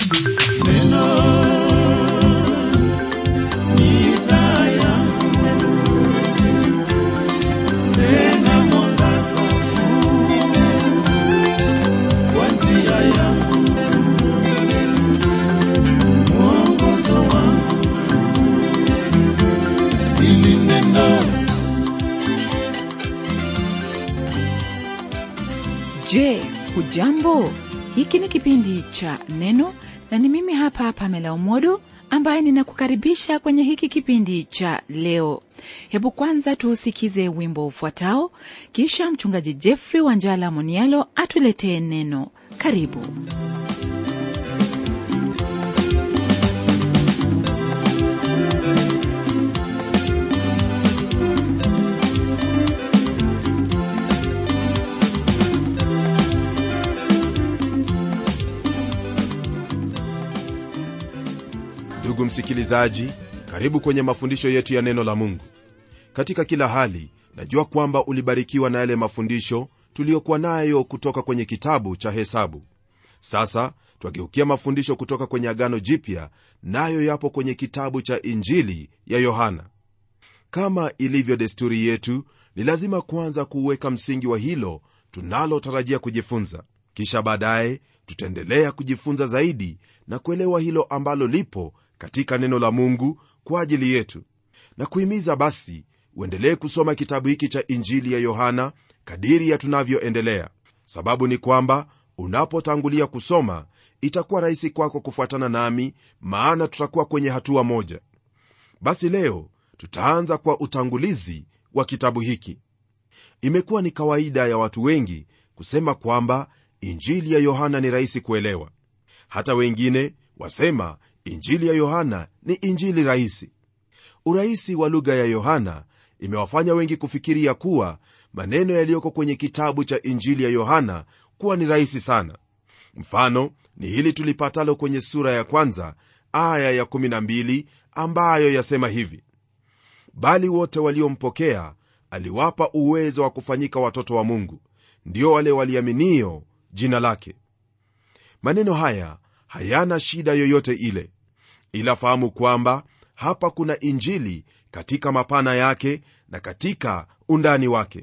Je, hujambo? Hiki ni kipindi cha Neno na ni mimi hapa Pamela Umodo ambaye ninakukaribisha kwenye hiki kipindi cha leo. Hebu kwanza tuusikize wimbo ufuatao, kisha mchungaji Jeffrey Wanjala Monialo atuletee neno. Karibu. ndugu msikilizaji karibu kwenye mafundisho yetu ya neno la mungu katika kila hali najua kwamba ulibarikiwa na yale mafundisho tuliyokuwa nayo kutoka kwenye kitabu cha hesabu sasa twageukia mafundisho kutoka kwenye agano jipya nayo yapo kwenye kitabu cha injili ya yohana kama ilivyo desturi yetu ni lazima kwanza kuuweka msingi wa hilo tunalotarajia kujifunza kisha baadaye tutaendelea kujifunza zaidi na kuelewa hilo ambalo lipo katika neno la mungu kwa ajili yetu na kuhimiza basi uendelee kusoma kitabu hiki cha injili ya yohana kadiri ya tunavyoendelea sababu ni kwamba unapotangulia kusoma itakuwa rahisi kwako kufuatana nami maana tutakuwa kwenye hatua moja basi leo tutaanza kwa utangulizi wa kitabu hiki imekuwa ni kawaida ya watu wengi kusema kwamba injili ya yohana ni rahisi kuelewa hata wengine wasema injili ya yohana ni injili rahisi urahisi wa lugha ya yohana imewafanya wengi kufikiria kuwa maneno yaliyoko kwenye kitabu cha injili ya yohana kuwa ni rahisi sana mfano ni hili tulipatalo kwenye sura ya kwanza aya ya12 ambayo yasema hivi bali wote waliompokea aliwapa uwezo wa kufanyika watoto wa mungu ndio wale waliaminio jina lake maneno haya hayana shida yoyote ile ila fahamu kwamba hapa kuna injili katika mapana yake na katika undani wake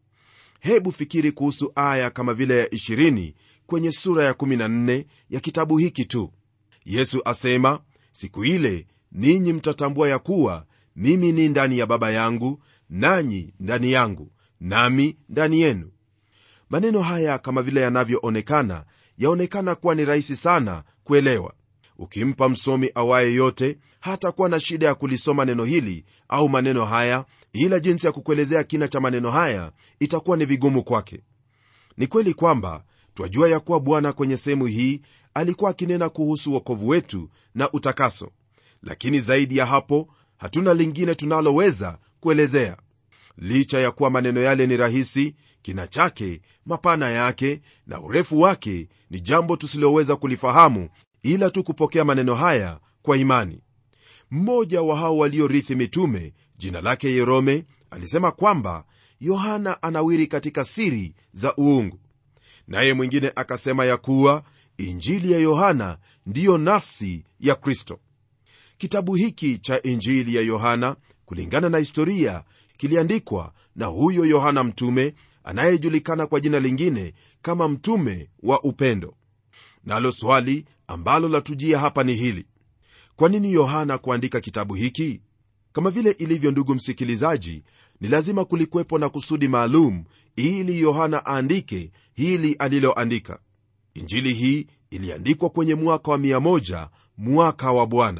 hebu fikiri kuhusu aya kama vile ya 20 kwenye sura ya 14 ya kitabu hiki tu yesu asema siku ile ninyi mtatambua ya kuwa mimi ni ndani ya baba yangu nanyi ndani yangu nami ndani yenu maneno haya kama vile yanavyoonekana yaonekana kuwa ni rahisi sana kuelewa ukimpa msomi awaye yote hatakuwa na shida ya kulisoma neno hili au maneno haya ila jinsi ya kukuelezea kina cha maneno haya itakuwa ni vigumu kwake ni kweli kwamba twajua ya kuwa bwana kwenye sehemu hii alikuwa akinena kuhusu uokovu wetu na utakaso lakini zaidi ya hapo hatuna lingine tunaloweza kuelezea licha ya kuwa maneno yale ni rahisi kina chake mapana yake na urefu wake ni jambo tusiloweza kulifahamu ila tu kupokea maneno haya kwa imani mmoja wa hao waliorithi mitume jina lake yerome alisema kwamba yohana anawiri katika siri za uungu naye mwingine akasema ya kuwa injili ya yohana ndiyo nafsi ya kristo kitabu hiki cha injili ya yohana kulingana na historia kiliandikwa na huyo yohana mtume anayejulikana kwa jina lingine kama mtume wa upendo nalo swali ambalo latujia hapa ni hili kwa nini yohana kuandika kitabu hiki kama vile ilivyo ndugu msikilizaji ni lazima kulikwepo na kusudi maalum ili yohana aandike hili aliloandika injili hii iliandikwa kwenye mwaka wa 1 mwaka wa bwana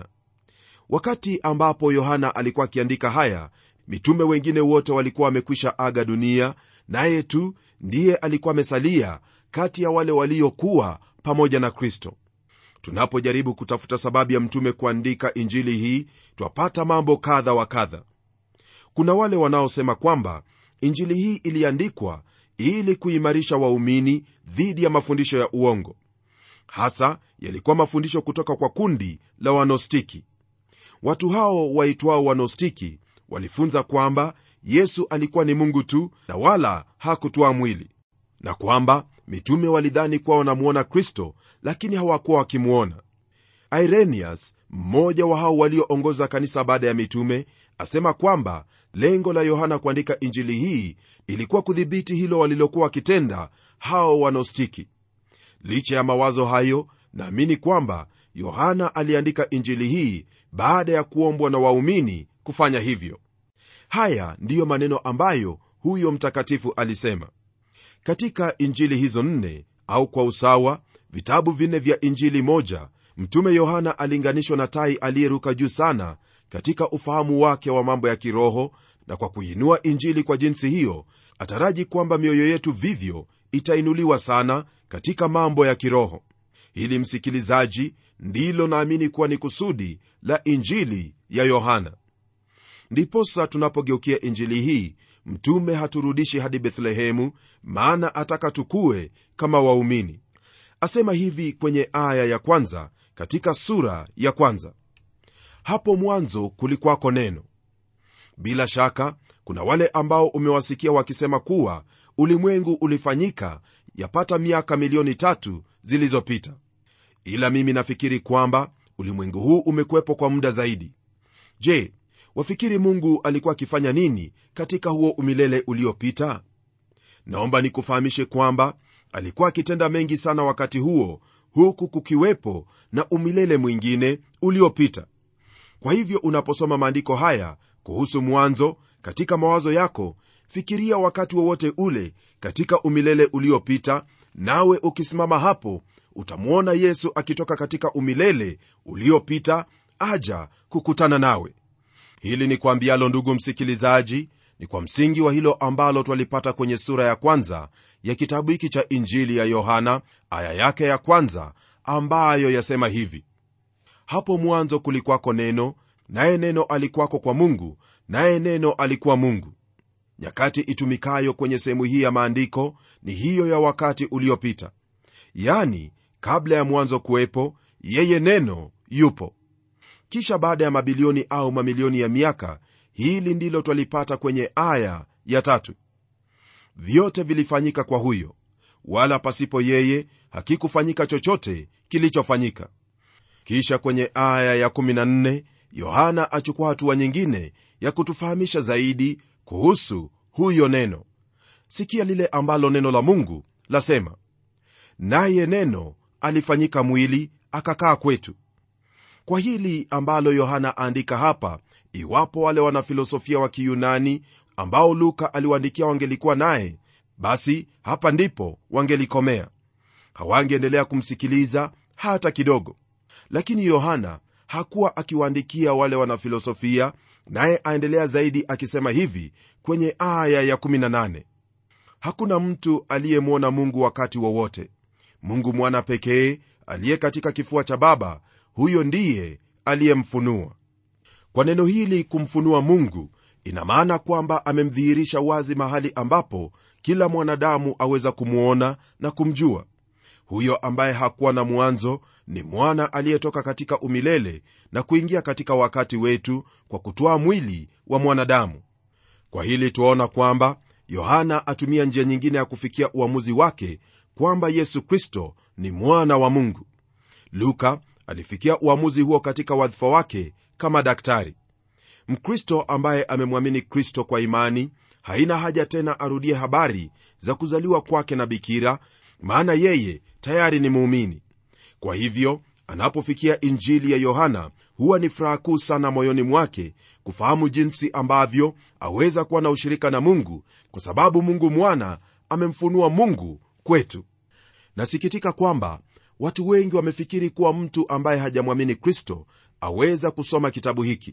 wakati ambapo yohana alikuwa akiandika haya mitume wengine wote walikuwa wamekwisha aga dunia naye tu ndiye alikuwa amesalia kati ya wale waliokuwa pamoja na kristo tunapojaribu kutafuta sababu ya mtume kuandika injili hii twapata mambo kadha wa kadha kuna wale wanaosema kwamba injili hii iliandikwa ili kuimarisha waumini dhidi ya mafundisho ya uongo hasa yalikuwa mafundisho kutoka kwa kundi la wanostiki watu hao waitwao wanostiki walifunza kwamba yesu alikuwa ni mungu tu na wala hakutwaa mwili na kwamba mitume walidhani kuwa wanamwona kristo lakini hawakuwa wakimwona irenius mmoja wa hao walioongoza kanisa baada ya mitume asema kwamba lengo la yohana kuandika injili hii ilikuwa kudhibiti hilo walilokuwa wakitenda hao wanostiki licha ya mawazo hayo naamini kwamba yohana aliandika injili hii baada ya kuombwa na waumini kufanya hivyo haya ndiyo maneno ambayo huyo mtakatifu alisema katika injili hizo nne au kwa usawa vitabu vinne vya injili moja mtume yohana alinganishwa na tai aliyeruka juu sana katika ufahamu wake wa mambo ya kiroho na kwa kuinua injili kwa jinsi hiyo ataraji kwamba mioyo yetu vivyo itainuliwa sana katika mambo ya kiroho hili msikilizaji ndilo naamini kuwa ni kusudi la injili ya yohana ndiposa tunapogeukia injili hii mtume haturudishi hadi bethlehemu maana ataka tukue kama waumini asema hivi kwenye aya ya kwanza katika sura ya kwanza hapo mwanzo kulikwako neno bila shaka kuna wale ambao umewasikia wakisema kuwa ulimwengu ulifanyika yapata miaka milioni tatu zilizopita ila mimi nafikiri kwamba ulimwengu huu umekuwepo kwa muda zaidi je wafikiri mungu alikuwa akifanya nini katika huo umilele uliopita naomba nikufahamishe kwamba alikuwa akitenda mengi sana wakati huo huku kukiwepo na umilele mwingine uliopita kwa hivyo unaposoma maandiko haya kuhusu mwanzo katika mawazo yako fikiria wakati wowote ule katika umilele uliopita nawe ukisimama hapo utamwona yesu akitoka katika umilele uliopita aja kukutana nawe hili ni kwambialo ndugu msikilizaji ni kwa msingi wa hilo ambalo twalipata kwenye sura ya kwanza ya kitabu hiki cha injili ya yohana aya yake ya kwanza ambayo yasema hivi hapo mwanzo kulikwako neno naye neno alikwako kwa mungu naye neno alikuwa mungu nyakati itumikayo kwenye sehemu hii ya maandiko ni hiyo ya wakati uliopita yani kabla ya mwanzo kuwepo yeye neno yupo kisha baada ya mabilioni au mamilioni ya miaka hili ndilo twalipata kwenye aya ya tatu vyote vilifanyika kwa huyo wala pasipo yeye hakikufanyika chochote kilichofanyika kisha kwenye aya ya14 yohana achukua hatua nyingine ya kutufahamisha zaidi kuhusu huyo neno sikia lile ambalo neno la mungu lasema naye neno alifanyika mwili akakaa kwetu kwa hili ambalo yohana aandika hapa iwapo wale wanafilosofia wa kiyunani ambao luka aliwaandikia wangelikuwa naye basi hapa ndipo wangelikomea hawangeendelea kumsikiliza hata kidogo lakini yohana hakuwa akiwaandikia wale wanafilosofia naye aendelea zaidi akisema hivi kwenye aya ya18 hakuna mtu aliyemwona mungu wakati wowote mungu mwana pekee aliye katika kifua cha baba huyo ndiye aliyemfunua kwa neno hili kumfunua mungu ina maana kwamba amemdhihirisha wazi mahali ambapo kila mwanadamu aweza kumwona na kumjua huyo ambaye hakuwa na mwanzo ni mwana aliyetoka katika umilele na kuingia katika wakati wetu kwa kutwaa mwili wa mwanadamu kwa hili twaona kwamba yohana atumia njia nyingine ya kufikia uamuzi wake kwamba yesu kristo ni mwana wa mungu luka alifikia uamuzi huo katika wadhifa wake kama daktari mkristo ambaye amemwamini kristo kwa imani haina haja tena arudie habari za kuzaliwa kwake na bikira maana yeye tayari ni muumini kwa hivyo anapofikia injili ya yohana huwa ni furaha kuu sana moyoni mwake kufahamu jinsi ambavyo aweza kuwa na ushirika na mungu kwa sababu mungu mwana amemfunua mungu kwetu nasikitika kwamba watu wengi wamefikiri kuwa mtu ambaye hajamwamini kristo aweza kusoma kitabu hiki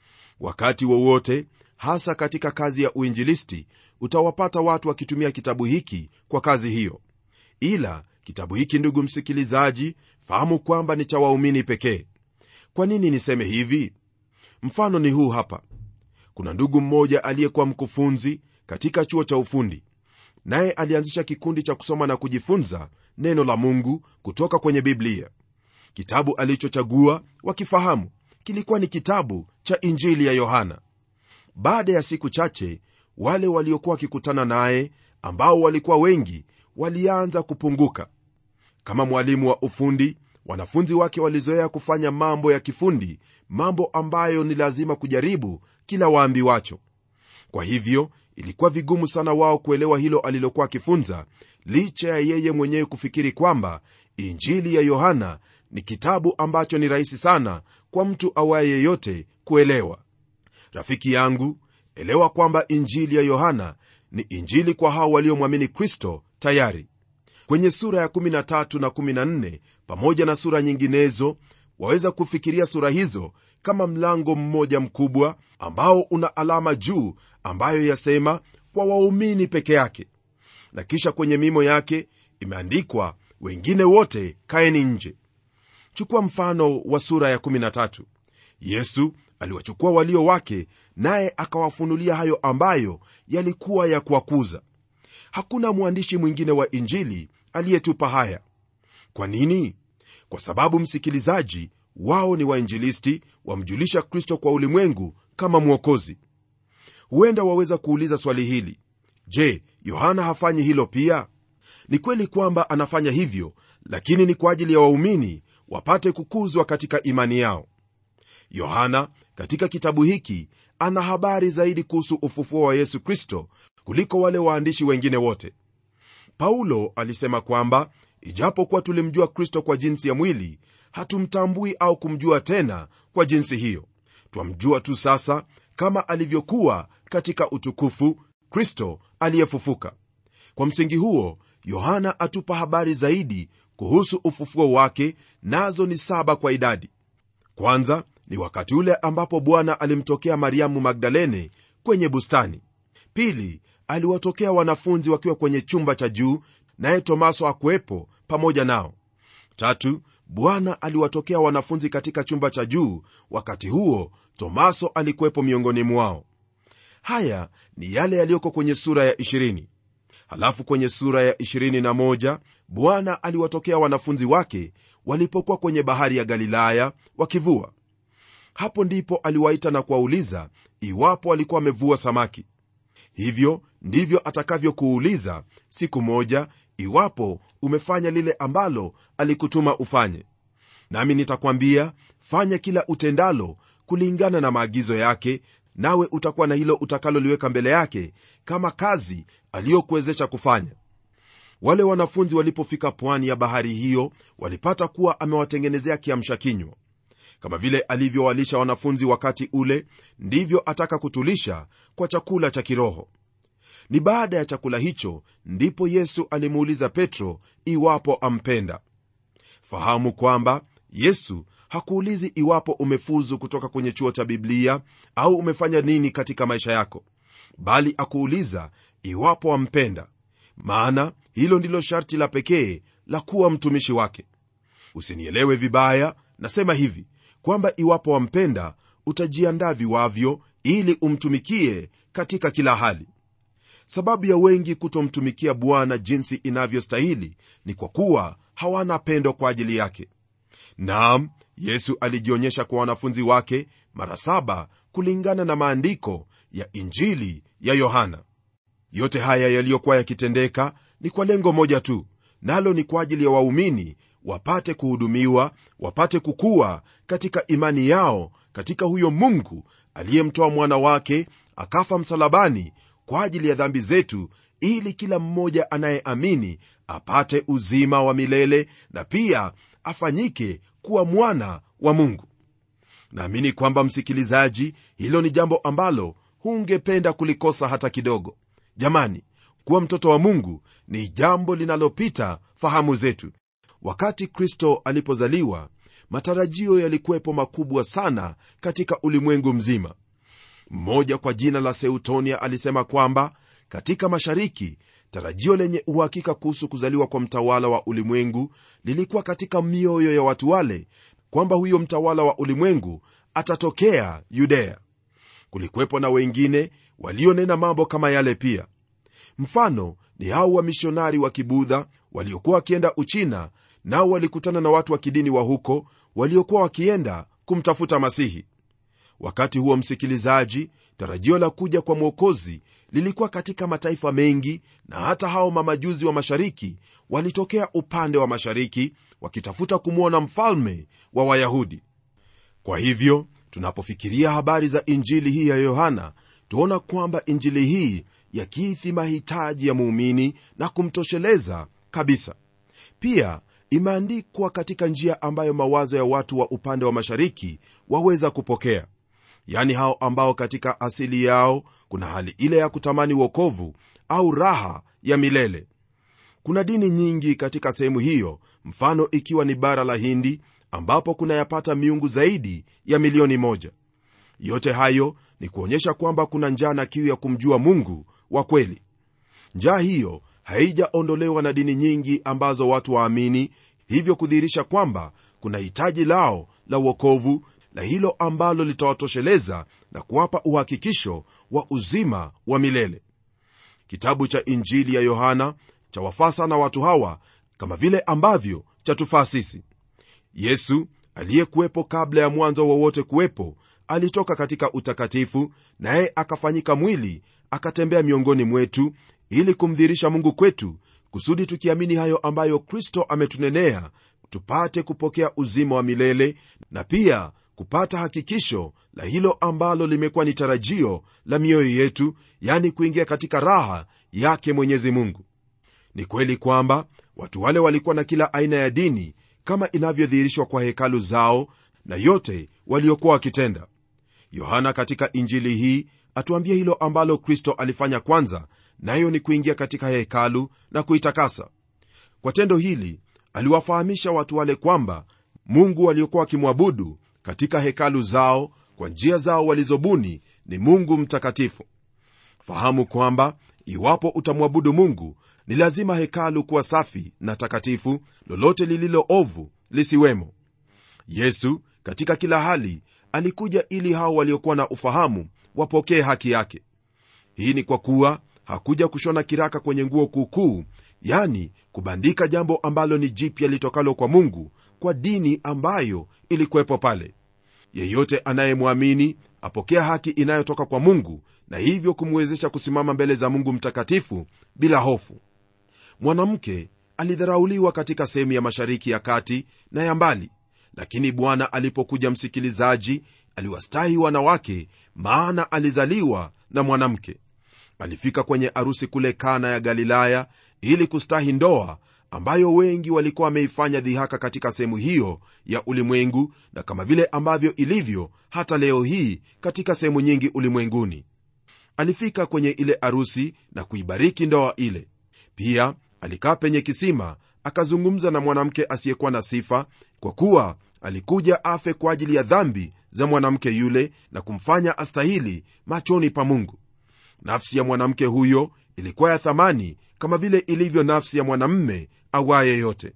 wakati wowote hasa katika kazi ya uinjilisti utawapata watu wakitumia kitabu hiki kwa kazi hiyo ila kitabu hiki ndugu msikilizaji fahamu kwamba ni cha waumini pekee kwa nini niseme hivi mfano ni huu hapa kuna ndugu mmoja aliyekuwa mkufunzi katika chuo cha ufundi naye alianzisha kikundi cha kusoma na kujifunza neno la mungu kutoka kwenye biblia kitabu alichochagua wakifahamu kilikuwa ni kitabu cha injili ya yohana baada ya siku chache wale waliokuwa wakikutana naye ambao walikuwa wengi walianza kupunguka kama mwalimu wa ufundi wanafunzi wake walizoea kufanya mambo ya kifundi mambo ambayo ni lazima kujaribu kila waambiwacho kwa hivyo ilikuwa vigumu sana wao kuelewa hilo alilokuwa akifunza licha ya yeye mwenyewe kufikiri kwamba injili ya yohana ni kitabu ambacho ni rahisi sana kwa mtu awaye yeyote kuelewa rafiki yangu elewa kwamba injili ya yohana ni injili kwa hao waliomwamini kristo tayari kwenye sura ya 13 na 14 pamoja na sura nyinginezo waweza kufikiria sura hizo kama mlango mmoja mkubwa ambao una alama juu ambayo yasema kwa waumini peke yake na kisha kwenye mimo yake imeandikwa wengine wote kaeni nje chukua mfano wa sura ya 13 yesu aliwachukua walio wake naye akawafunulia hayo ambayo yalikuwa ya kuwakuza hakuna mwandishi mwingine wa injili aliyetupa haya kwa nini kwa sababu msikilizaji wao ni wainjilisti wamjulisha kristo kwa ulimwengu kama mwokozi huenda waweza kuuliza swali hili je yohana hafanyi hilo pia ni kweli kwamba anafanya hivyo lakini ni kwa ajili ya waumini wapate kukuzwa katika imani yao yohana katika kitabu hiki ana habari zaidi kuhusu ufufuo wa yesu kristo kuliko wale waandishi wengine wote paulo alisema kwamba ijapokuwa tulimjua kristo kwa jinsi ya mwili hatumtambui au kumjua tena kwa jinsi hiyo twamjua tu sasa kama alivyokuwa katika utukufu kristo aliyefufuka kwa msingi huo yohana atupa habari zaidi kuhusu ufufuo wake nazo ni saba kwa idadi kwanza ni wakati ule ambapo bwana alimtokea mariamu magdalene kwenye bustani pili aliwatokea wanafunzi wakiwa kwenye chumba cha juu naye tomaso akuwepo pamoja nao tatu bwana aliwatokea wanafunzi katika chumba cha juu wakati huo tomaso alikuwepo miongoni mwao haya ni yale yaliyoko kwenye sura ya 20 halafu kwenye sura ya 21 bwana aliwatokea wanafunzi wake walipokuwa kwenye bahari ya galilaya wakivua hapo ndipo aliwaita na kuwauliza iwapo walikuwa wamevua samaki hivyo ndivyo atakavyokuuliza siku moja iwapo umefanya lile ambalo alikutuma ufanye nami nitakwambia fanya kila utendalo kulingana na maagizo yake nawe utakuwa na hilo utakaloliweka mbele yake kama kazi aliyokuwezesha kufanya wale wanafunzi walipofika pwani ya bahari hiyo walipata kuwa amewatengenezea kiamsha kinywa kama vile alivyowalisha wanafunzi wakati ule ndivyo ataka kutulisha kwa chakula cha kiroho ni baada ya chakula hicho ndipo yesu alimuuliza petro iwapo ampenda fahamu kwamba yesu hakuulizi iwapo umefuzu kutoka kwenye chuo cha biblia au umefanya nini katika maisha yako bali akuuliza iwapo wampenda maana hilo ndilo sharti la pekee la kuwa mtumishi wake usinielewe vibaya nasema hivi kwamba iwapo wampenda utajiandaa viwavyo ili umtumikie katika kila hali sababu ya wengi kutomtumikia bwana jinsi inavyostahili ni kwa kuwa hawana pendo kwa ajili yake naam yesu alijionyesha kwa wanafunzi wake mara saba kulingana na maandiko ya injili ya yohana yote haya yaliyokuwa yakitendeka ni kwa lengo moja tu nalo ni kwa ajili ya waumini wapate kuhudumiwa wapate kukua katika imani yao katika huyo mungu aliyemtoa mwana wake akafa msalabani kwa ajili ya dhambi zetu ili kila mmoja anayeamini apate uzima wa milele na pia afanyike kuwa mwana wa mungu naamini kwamba msikilizaji hilo ni jambo ambalo hungependa kulikosa hata kidogo jamani kuwa mtoto wa mungu ni jambo linalopita fahamu zetu wakati kristo alipozaliwa matarajio yalikuwepo makubwa sana katika ulimwengu mzima mmoja kwa jina la seutonia alisema kwamba katika mashariki tarajio lenye uhakika kuhusu kuzaliwa kwa mtawala wa ulimwengu lilikuwa katika mioyo ya watu wale kwamba huyo mtawala wa ulimwengu atatokea yudea kulikuwepo na wengine walionena mambo kama yale pia mfano ni hao wamishonari wa kibudha waliokuwa wakienda uchina nao walikutana na watu wa kidini wa huko waliokuwa wakienda kumtafuta masihi wakati huo msikilizaji tarajio la kuja kwa mwokozi lilikuwa katika mataifa mengi na hata hao mamajuzi wa mashariki walitokea upande wa mashariki wakitafuta kumwona mfalme wa wayahudi kwa hivyo tunapofikiria habari za injili hii ya yohana tuona kwamba injili hii yakidhi mahitaji ya muumini na kumtosheleza kabisa pia imeandikwa katika njia ambayo mawazo ya watu wa upande wa mashariki waweza kupokea yaani hao ambao katika asili yao kuna hali ile ya kutamani wokovu au raha ya milele kuna dini nyingi katika sehemu hiyo mfano ikiwa ni bara la hindi ambapo kunayapata miungu zaidi ya milioni moja yote hayo ni kuonyesha kwamba kuna njaa na kiu ya kumjua mungu wa kweli njaa hiyo haijaondolewa na dini nyingi ambazo watu waamini hivyo kudhihirisha kwamba kuna hitaji lao la uokovu la hilo ambalo litawatosheleza na kuwapa uhakikisho wa uzima wa milele kitabu cha injili ya yohana chawafaa sana watu hawa kama vile ambavyo chatufaa sisi yesu aliyekuwepo kabla ya mwanzo wowote kuwepo alitoka katika utakatifu naye akafanyika mwili akatembea miongoni mwetu ili kumdhirisha mungu kwetu kusudi tukiamini hayo ambayo kristo ametunenea tupate kupokea uzima wa milele na pia kupata hakikisho la hilo ambalo limekuwa ni tarajio la mioyo yetu yani kuingia katika raha yake mwenyezi mungu ni kweli kwamba watu wale walikuwa na kila aina ya dini kama inavyodhihirishwa kwa hekalu zao na yote waliokuwa wakitenda yohana katika injili hii atuambia hilo ambalo kristo alifanya kwanza nayo ni kuingia katika hekalu na kuitakasa kwa tendo hili aliwafahamisha watu wale kwamba mungu waliokuwa wakimwabudu katika hekalu zao kwa njia zao walizobuni ni mungu mtakatifu fahamu kwamba iwapo utamwabudu mungu ni lazima hekalu kuwa safi na takatifu lolote lililo ovu lisiwemo yesu katika kila hali alikuja ili hao waliokuwa na ufahamu wapokee haki yake hii ni kwa kuwa hakuja kushona kiraka kwenye nguo kuukuu yani kubandika jambo ambalo ni jipya litokalo kwa mungu kwa dini ambayo ilikuwepo pale yeyote anayemwamini apokea haki inayotoka kwa mungu na hivyo kumwezesha kusimama mbele za mungu mtakatifu bila hofu mwanamke alidharauliwa katika sehemu ya mashariki ya kati na ya mbali lakini bwana alipokuja msikilizaji aliwastahi wanawake maana alizaliwa na mwanamke alifika kwenye arusi kule kana ya galilaya ili kustahi ndoa ambayo wengi walikuwa wameifanya dhihaka katika sehemu hiyo ya ulimwengu na kama vile ambavyo ilivyo hata leo hii katika sehemu nyingi ulimwenguni alifika kwenye ile arusi na kuibariki ndoa ile pia alikaa penye kisima akazungumza na mwanamke asiyekuwa na sifa kwa kuwa alikuja afe kwa ajili ya dhambi za mwanamke yule na kumfanya astahili machoni pa mungu nafsi ya mwanamke huyo ilikuwa ya thamani kama vile ilivyo nafsi ya mwanamme awaye yote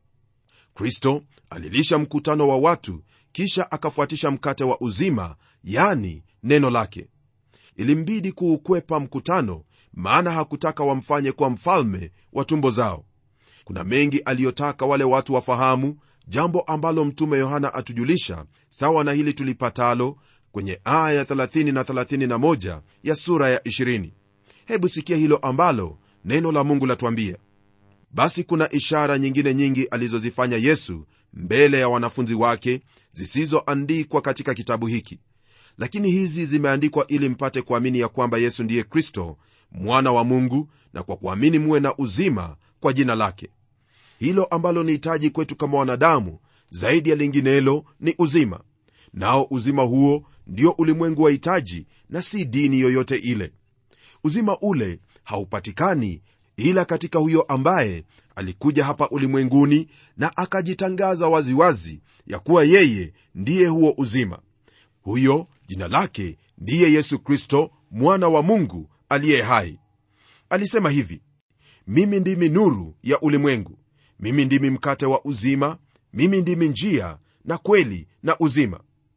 kristo alilisha mkutano wa watu kisha akafuatisha mkate wa uzima yani neno lake ilimbidi kuukwepa mkutano maana hakutaka wamfanye kuwa mfalme wa tumbo zao kuna mengi aliyotaka wale watu wafahamu jambo ambalo mtume yohana atujulisha sawa na hili tulipatalo kwenye aya 30 na 31 ya sura ya 20 hebu sikia hilo ambalo neno la mungu latuambia basi kuna ishara nyingine nyingi alizozifanya yesu mbele ya wanafunzi wake zisizoandikwa katika kitabu hiki lakini hizi zimeandikwa ili mpate kuamini ya kwamba yesu ndiye kristo mwana wa mungu na kwa kuamini muwe na uzima kwa jina lake hilo ambalo ni hitaji kwetu kama wanadamu zaidi ya linginelo ni uzima nao uzima huo ndio ulimwengu wa hitaji na si dini yoyote ile uzima ule haupatikani ila katika huyo ambaye alikuja hapa ulimwenguni na akajitangaza waziwazi ya kuwa yeye ndiye huo uzima huyo jina lake ndiye yesu kristo mwana wa mungu aliye hai alisema hivi mimi ndimi nuru ya ulimwengu mimi ndimi mkate wa uzima mimi ndimi njia na kweli na uzima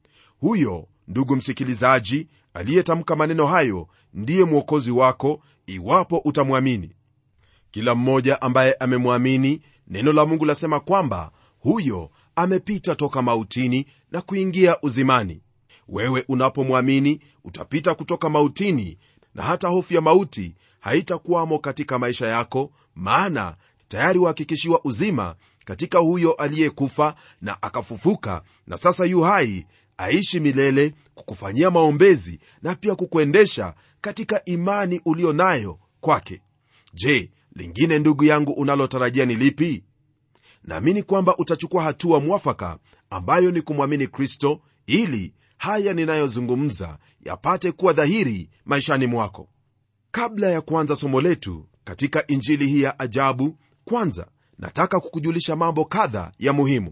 huyo ndugu msikilizaji aliyetamka maneno hayo ndiye mwokozi wako iwapo utamwamini kila mmoja ambaye amemwamini neno la mungu lasema kwamba huyo amepita toka mautini na kuingia uzimani wewe unapomwamini utapita kutoka mautini na hata hofu ya mauti haitakuwamo katika maisha yako maana tayari wahakikishiwa uzima katika huyo aliyekufa na akafufuka na sasa yu hai aishi milele kukufanyia maombezi na pia kukuendesha katika imani ulio nayo kwake je lingine ndugu yangu unalotarajia ni lipi naamini kwamba utachukua hatua mwafaka ambayo ni kumwamini kristo ili haya ninayozungumza yapate kuwa dhahiri maishani mwako kabla ya kuanza somo letu katika injili hii ya ajabu kwanza nataka kukujulisha mambo kadha ya muhimu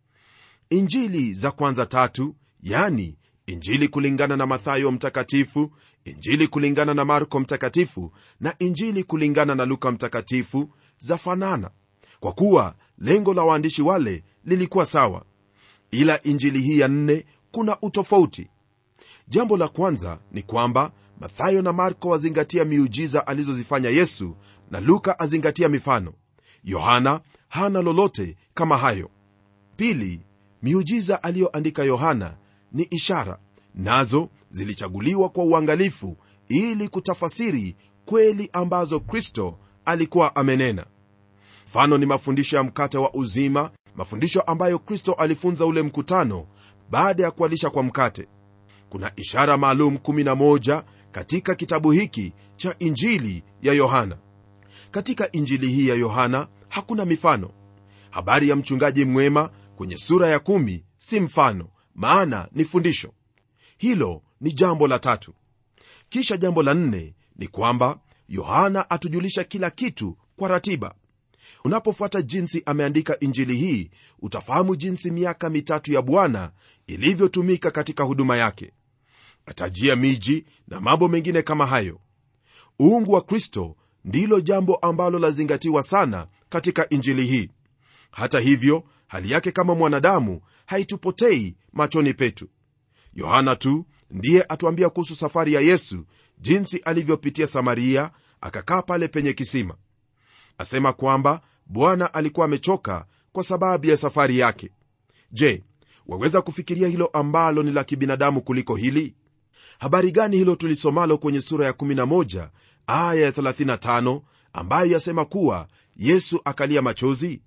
injili za kwanza tatu yani injili kulingana na mathayo mtakatifu injili kulingana na marko mtakatifu na injili kulingana na luka mtakatifu zafanana kwa kuwa lengo la waandishi wale lilikuwa sawa ila injili hii ya nne kuna utofauti jambo la kwanza ni kwamba mathayo na marko wazingatia miujiza alizozifanya yesu na luka azingatia mifano yohana hana lolote kama hayo pili miujiza aliyoandika yohana ni ishara nazo zilichaguliwa kwa uangalifu ili kutafasiri kweli ambazo kristo alikuwa amenena mfano ni mafundisho ya mkate wa uzima mafundisho ambayo kristo alifunza ule mkutano baada ya kualisha kwa mkate kuna ishara maalum 11 katika kitabu hiki cha injili ya yohana katika injili hii ya yohana hakuna mifano habari ya mchungaji mwema kwenye sura ya kumi si mfano maana ni fundisho hilo ni jambo la tatu kisha jambo la nne ni kwamba yohana atujulisha kila kitu kwa ratiba unapofuata jinsi ameandika injili hii utafahamu jinsi miaka mitatu ya bwana ilivyotumika katika huduma yake atajia miji na mambo mengine kama hayo uungu wa kristo ndilo jambo ambalo lazingatiwa sana katika injili hii hata hivyo hali yake kama mwanadamu haitupotei machoni petu yohana tu ndiye atuambia kuhusu safari ya yesu jinsi alivyopitia samaria akakaa pale penye kisima asema kwamba bwana alikuwa amechoka kwa sababu ya safari yake je waweza kufikiria hilo ambalo ni la kibinadamu kuliko hili habari gani hilo tulisomalo kwenye sura ya 11 aya ya 35 ambayo yasema kuwa yesu akalia machozi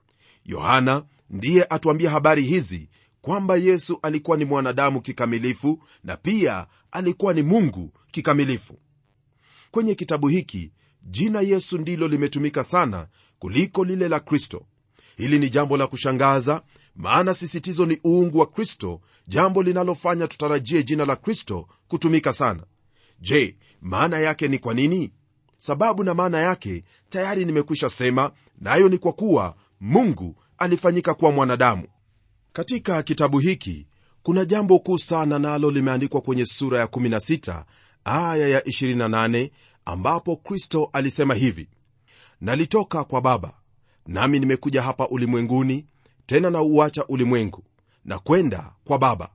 yohana ndiye atuambia habari hizi kwamba yesu alikuwa ni mwanadamu kikamilifu na pia alikuwa ni mungu kikamilifu kwenye kitabu hiki jina yesu ndilo limetumika sana kuliko lile la kristo hili ni jambo la kushangaza maana sisitizo ni uungu wa kristo jambo linalofanya tutarajie jina la kristo kutumika sana je maana yake ni kwa nini sababu na maana yake tayari nimekwisha sema nayo na ni kwa kuwa mungu alifanyika kuwa mwanadamu katika kitabu hiki kuna jambo kuu sana nalo limeandikwa kwenye sura ya 16 aya ya 28 ambapo kristo alisema hivi nalitoka kwa baba nami nimekuja hapa ulimwenguni tena na uacha ulimwengu na kwenda kwa baba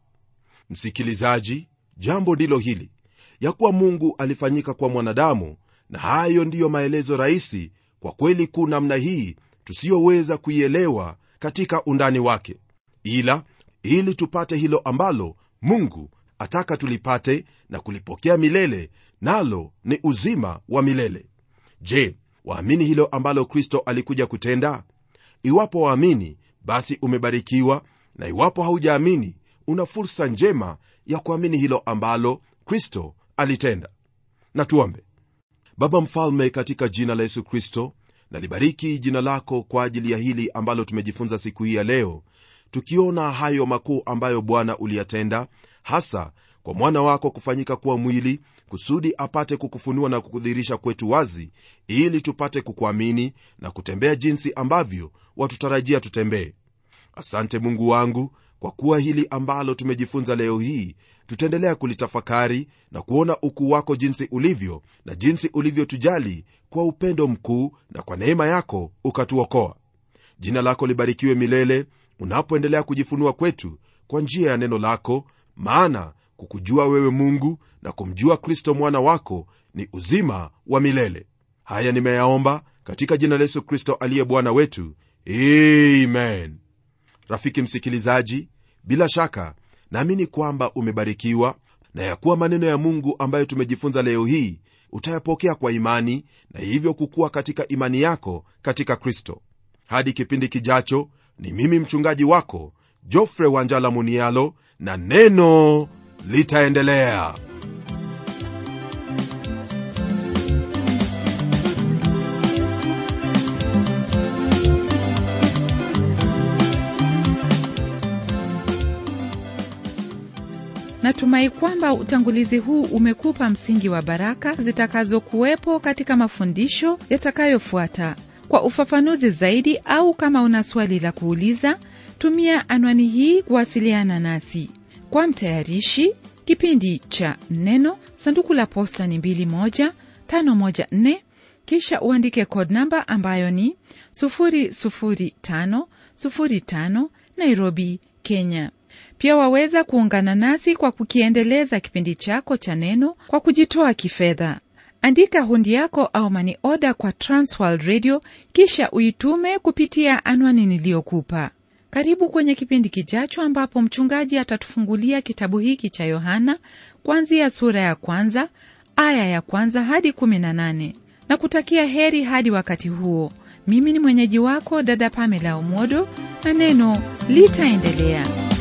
msikilizaji jambo ndilo hili ya kuwa mungu alifanyika kwa mwanadamu na hayo ndiyo maelezo rahisi kwa kweli kuu namna hii tusiyoweza kuielewa katika undani wake ila ili tupate hilo ambalo mungu ataka tulipate na kulipokea milele nalo ni uzima wa milele je waamini hilo ambalo kristo alikuja kutenda iwapo waamini basi umebarikiwa na iwapo haujaamini una fursa njema ya kuamini hilo ambalo kristo alitenda na tuombe baba mfalme katika jina la yesu kristo nalibariki jina lako kwa ajili ya hili ambalo tumejifunza siku hii ya leo tukiona hayo makuu ambayo bwana uliyatenda hasa kwa mwana wako kufanyika kuwa mwili kusudi apate kukufunua na kukudhihirisha kwetu wazi ili tupate kukuamini na kutembea jinsi ambavyo watutarajia tutembee asante mungu wangu kwa kuwa hili ambalo tumejifunza leo hii tutaendelea kulitafakari na kuona ukuu wako jinsi ulivyo na jinsi ulivyotujali kwa upendo mkuu na kwa neema yako ukatuokoa jina lako libarikiwe milele unapoendelea kujifunua kwetu kwa njia ya neno lako maana kukujua wewe mungu na kumjua kristo mwana wako ni uzima wa milele haya nimeyaomba katika jina la yesu kristo aliye bwana wetu amen rafiki msikilizaji bila shaka naamini kwamba umebarikiwa na ya kuwa maneno ya mungu ambayo tumejifunza leo hii utayapokea kwa imani na hivyo kukuwa katika imani yako katika kristo hadi kipindi kijacho ni mimi mchungaji wako jofre wanjala munialo na neno litaendelea natumai kwamba utangulizi huu umekupa msingi wa baraka zitakazokuwepo katika mafundisho yatakayofuata kwa ufafanuzi zaidi au kama una swali la kuuliza tumia anwani hii kuwasiliana nasi kwa mtayarishi kipindi cha neno sanduku la posta ni 2154 kisha uandike code namba ambayo ni 00505 nairobi kenya pia waweza kuungana nasi kwa kukiendeleza kipindi chako cha neno kwa kujitoa kifedha andika hundi yako au mani oda kwa transworld radio kisha uitume kupitia anwani niliyokupa karibu kwenye kipindi kijacho ambapo mchungaji atatufungulia kitabu hiki cha yohana kuanzia sura ya kwanza aya ya kwanza hadi 18 na kutakia heri hadi wakati huo mimi ni mwenyeji wako dada pamela omodo na neno litaendelea